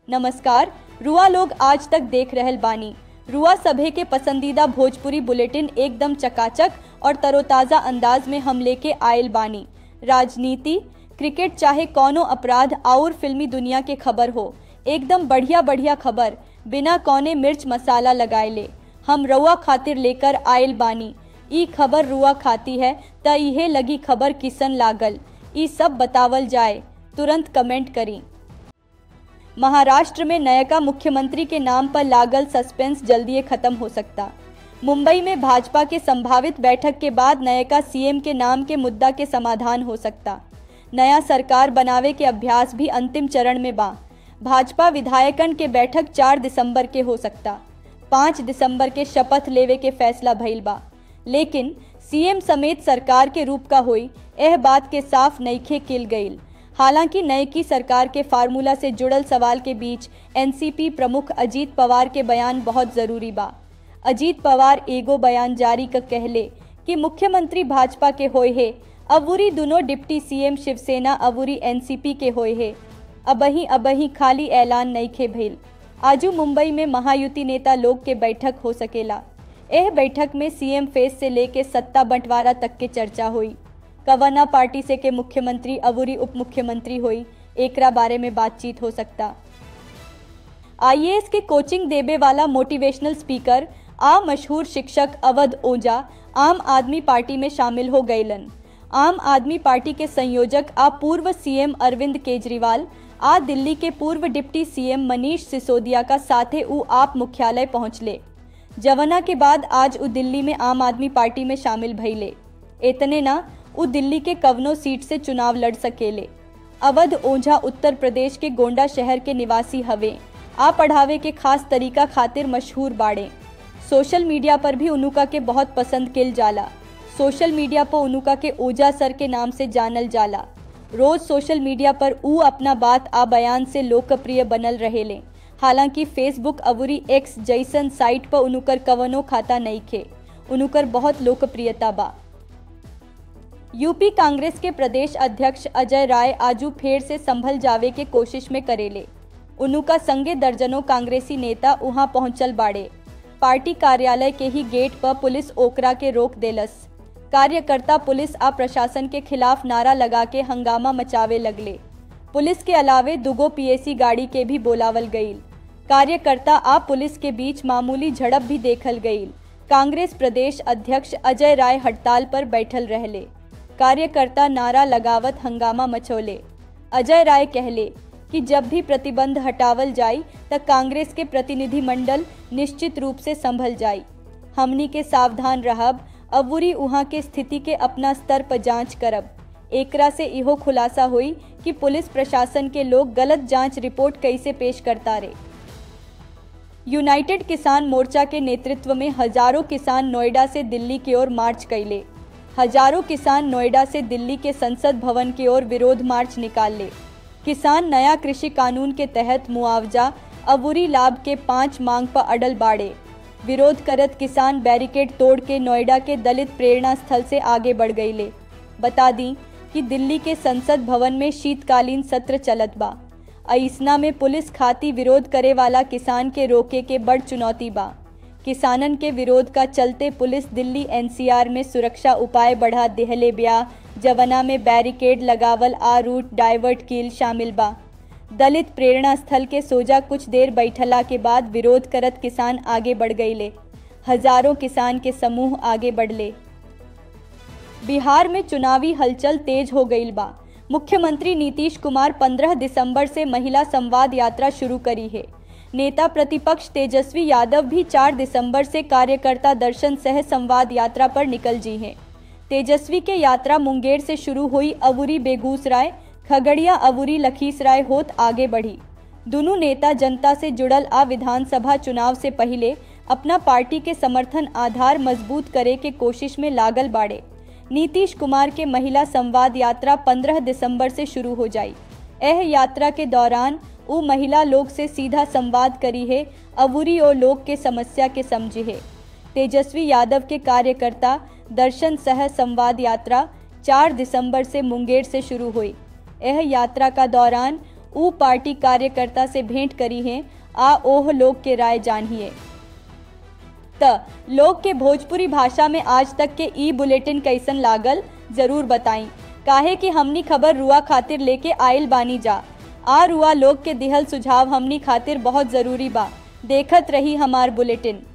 नमस्कार रुआ लोग आज तक देख रहल बानी रुआ सभे के पसंदीदा भोजपुरी बुलेटिन एकदम चकाचक और तरोताज़ा अंदाज में हम लेके आयल बानी राजनीति क्रिकेट चाहे कौनो अपराध और फिल्मी दुनिया के खबर हो एकदम बढ़िया बढ़िया खबर बिना कौने मिर्च मसाला लगाए हम रुआ खातिर लेकर आयल बानी ई खबर रुआ खाती है त इहे लगी खबर किसन लागल ई सब बतावल जाए तुरंत कमेंट करी महाराष्ट्र में नयका मुख्यमंत्री के नाम पर लागल सस्पेंस जल्दी खत्म हो सकता मुंबई में भाजपा के संभावित बैठक के बाद नयका सीएम के नाम के मुद्दा के समाधान हो सकता नया सरकार बनावे के अभ्यास भी अंतिम चरण में बा भाजपा विधायकन के बैठक 4 दिसंबर के हो सकता 5 दिसंबर के शपथ लेवे के फैसला भइल बा लेकिन सीएम समेत सरकार के रूप का हुई यह बात के साफ नईखे किल गईल हालांकि नए की सरकार के फार्मूला से जुड़ल सवाल के बीच एनसीपी प्रमुख अजीत पवार के बयान बहुत जरूरी बा अजीत पवार एगो बयान जारी कर कहले कि मुख्यमंत्री भाजपा के होए है अबूरी दोनों डिप्टी सीएम शिवसेना अबूरी एनसीपी के होए है अबही अबही खाली ऐलान नईखे भइल आजू मुंबई में महायुति नेता लोग के बैठक हो सकेला यह बैठक में सीएम फेस से लेके सत्ता बंटवारा तक के चर्चा हुई कवना पार्टी से के मुख्यमंत्री अबूरी उप मुख्यमंत्री हुई एकरा बारे में बातचीत हो सकता आईएएस के कोचिंग देवे वाला मोटिवेशनल स्पीकर आ मशहूर शिक्षक अवध ओझा आम आदमी पार्टी में शामिल हो गईलन आम आदमी पार्टी के संयोजक आ पूर्व सीएम अरविंद केजरीवाल आ दिल्ली के पूर्व डिप्टी सीएम मनीष सिसोदिया का साथे उ आप मुख्यालय पहुंचले जवना के बाद आज उ दिल्ली में आम आदमी पार्टी में शामिल भइले इतने ना उ दिल्ली के कवनो सीट से चुनाव लड़ सकेले अवध ओझा उत्तर प्रदेश के गोंडा शहर के निवासी हवे आ पढ़ावे के खास तरीका खातिर मशहूर बाड़े सोशल मीडिया पर भी उनुका के बहुत पसंद किल जाला सोशल मीडिया पर उनुका के ओझा सर के नाम से जानल जाला रोज सोशल मीडिया पर ऊ अपना बात आ बयान से लोकप्रिय बनल रहेले हालांकि फेसबुक अवरी एक्स जैसन साइट पर उनुकर कवनो खाता नहीं खे उनुकर बहुत लोकप्रियता बा यूपी कांग्रेस के प्रदेश अध्यक्ष अजय राय आजू फेर से संभल जावे के कोशिश में करेले उनुका संगे दर्जनों कांग्रेसी नेता वहां पहुंचल बाड़े पार्टी कार्यालय के ही गेट पर पुलिस ओकरा के रोक देलस कार्यकर्ता पुलिस आ प्रशासन के खिलाफ नारा लगा के हंगामा मचावे लगले पुलिस के अलावे दुगो पीएसी गाड़ी के भी बोलावल गईल कार्यकर्ता आ पुलिस के बीच मामूली झड़प भी देखल गईल कांग्रेस प्रदेश अध्यक्ष अजय राय हड़ताल पर बैठल रहले कार्यकर्ता नारा लगावत हंगामा मचोले अजय राय कहले कि जब भी प्रतिबंध हटावल जाई त कांग्रेस के प्रतिनिधि मंडल निश्चित रूप से संभल जाई हमनी के सावधान रहब अबूरी उहाँ के स्थिति के अपना स्तर पर जांच करब एकरा से इहो खुलासा हुई कि पुलिस प्रशासन के लोग गलत जांच रिपोर्ट कैसे पेश करता रे यूनाइटेड किसान मोर्चा के नेतृत्व में हजारों किसान नोएडा से दिल्ली की ओर मार्च कैले हजारों किसान नोएडा से दिल्ली के संसद भवन की ओर विरोध मार्च निकाल ले किसान नया कृषि कानून के तहत मुआवजा अबूरी लाभ के पांच मांग पर अडल बाड़े विरोध करत किसान बैरिकेड तोड़ के नोएडा के दलित प्रेरणा स्थल से आगे बढ़ गई ले बता दी कि दिल्ली के संसद भवन में शीतकालीन सत्र चलत बा अइसना में पुलिस खाती विरोध करे वाला किसान के रोके के बड़ चुनौती बा किसानन के विरोध का चलते पुलिस दिल्ली एनसीआर में सुरक्षा उपाय बढ़ा देहले ब्याह जवना में बैरिकेड लगावल आ रूट डाइवर्ट कील शामिल बा दलित प्रेरणा स्थल के सोजा कुछ देर बैठला के बाद विरोध करत किसान आगे बढ़ गईले हजारों किसान के समूह आगे बढ़ले बिहार में चुनावी हलचल तेज हो गई बा मुख्यमंत्री नीतीश कुमार 15 दिसंबर से महिला संवाद यात्रा शुरू करी है नेता प्रतिपक्ष तेजस्वी यादव भी 4 दिसंबर से कार्यकर्ता दर्शन सह संवाद यात्रा पर निकल जी हैं तेजस्वी के यात्रा मुंगेर से शुरू हुई अबूरी बेगूसराय खगड़िया अबूरी लखीसराय होत आगे बढ़ी दोनों नेता जनता से जुड़ल आ विधानसभा चुनाव से पहले अपना पार्टी के समर्थन आधार मजबूत करे के कोशिश में लागल बाड़े नीतीश कुमार के महिला संवाद यात्रा 15 दिसंबर से शुरू हो जाई यह यात्रा के दौरान वो महिला लोग से सीधा संवाद करी है अबूरी और लोग के समस्या के समझी है तेजस्वी यादव के कार्यकर्ता दर्शन सह संवाद यात्रा 4 दिसंबर से मुंगेर से शुरू हुई यह यात्रा का दौरान ऊ पार्टी कार्यकर्ता से भेंट करी हैं आ ओह लोग के राय जानिए त लोग के भोजपुरी भाषा में आज तक के ई बुलेटिन कैसन लागल जरूर बताई काहे कि हमनी खबर रुआ खातिर लेके आइल बानी जा आ रुआ लोग के दिहल सुझाव हमनी खातिर बहुत जरूरी बा देखत रही हमार बुलेटिन